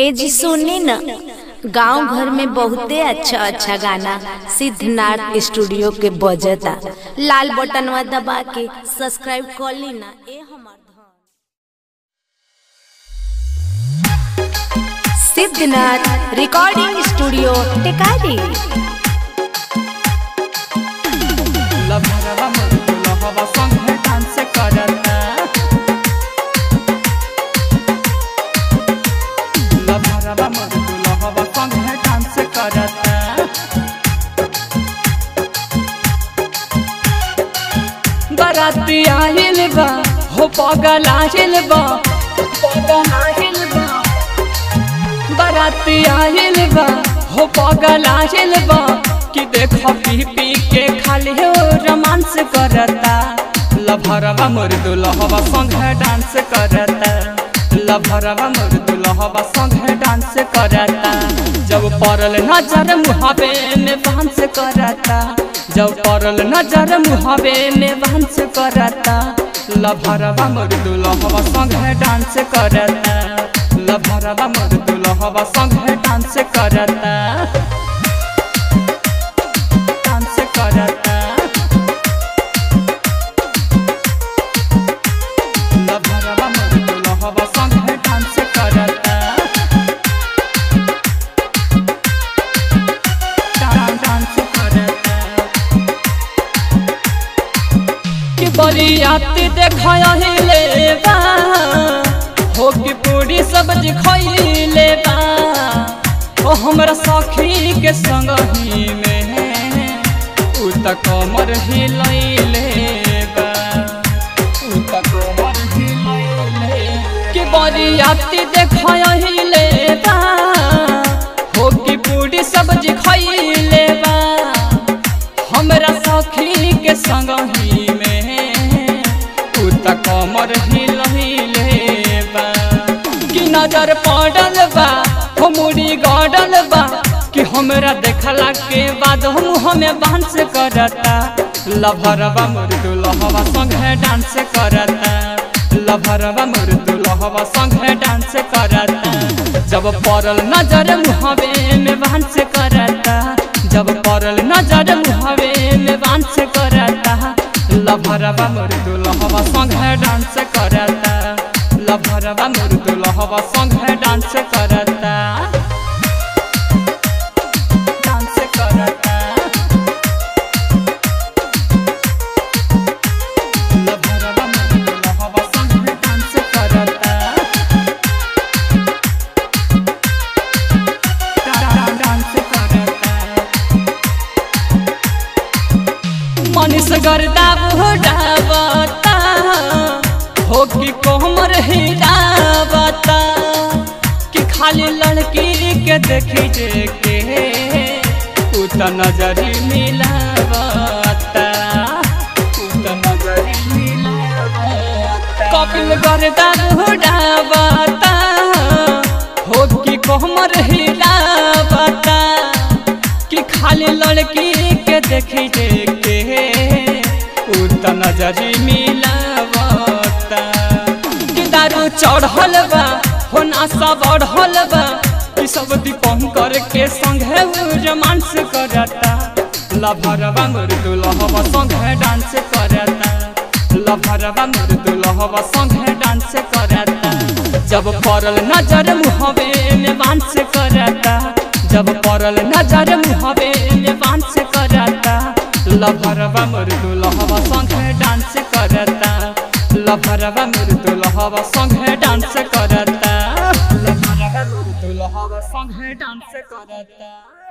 ए जी सुनी न गांव घर में बहुते अच्छा अच्छा गाना सिद्धनाथ स्टूडियो के बजता लाल बटनवा दबा के सब्सक्राइब कर ली ना ए हमार धन। सिद्धनाथ रिकॉर्डिंग स्टूडियो टेकारी लभरवा मरुदुलहवा संगे डांस करता लभरवा मरुदुलहवा संगे डांस करता बराती आइल बा हो पगल आइल बा पगल आइल बा बराती आइल बा हो पगल आइल बा कि देख पी पी के खाली हो रोमांस करता लभरवा मोर दुलहवा संगे डांस करता लभरवा मोर दुलहवा संगे डांस करता जब पड़ल नजर मुहावे में बांस करता जब पड़ल नजर मुहावे में बांस करता लभरवा मोर दुलहवा संगे डांस करता लभरवा मोर दुलहवा संगे डांस करता डांस करता लभरवा मोर दुलहवा संगे डांस करता डा- डांस करता कि बरियाती देखाया ही लेबा हो कि पूरी सब्जी खइले बा ओ हमरा सखी के संग ही में उ त कमर हिलैले बा उ त कमर हिलैले कि बरियाती देखाया ही लेबा हो कि पूरी सब्जी खइले बा हमरा सखी के संग ही में उ त कमर हिलहिले बा कि नजर पड़ल बा हो मुड़ी गड़ल बा कि हमरा देखला के बाद हम हमें डांस करता लभरवा मोर दुलहवा संगे डांस करता लभरवा मोर दुलहवा संगे डांस करता जब पड़ल नजर मुहावे में डांस करता जब पड़ल नजर मुहावे में डांस करता लभरवा मोर दुलहवा संगे डांस करता लभरवा मोर दुलहवा संगे डांस करता डांस करता लभरवा मोर दुलहवा संगे डांस करता डा- डांस करता मनीष गर्दा बुढ़ावता हो कि कोमर हिलावता कि खाली लड़की के देखी के उ त नजरी मिलावता उ त नजरी मिलावता कपिल गर्दा बुढ़ावता हो कि कोमर हिलावता कि खाली लड़की के देखी के उ त नजरी मिलावता कि दारू चढ़ल बा हो नासा बढ़ल बा कि सब दीपंकर के संगे उ रोमांस करता लभरवा मोर दुलहवा संगे डांस करता लभरवा मोर दुलहवा संगे डांस करता जब पड़ल नजर मुहबे में बांस करता जब पड़ल नजर मुहबे में बांस करता लभरवा मोर दुलहवा संगे डांस करता लभरवा मोर दुलहवा संगे डांस करता लभरवा मोर दुलहवा संगे डांस करता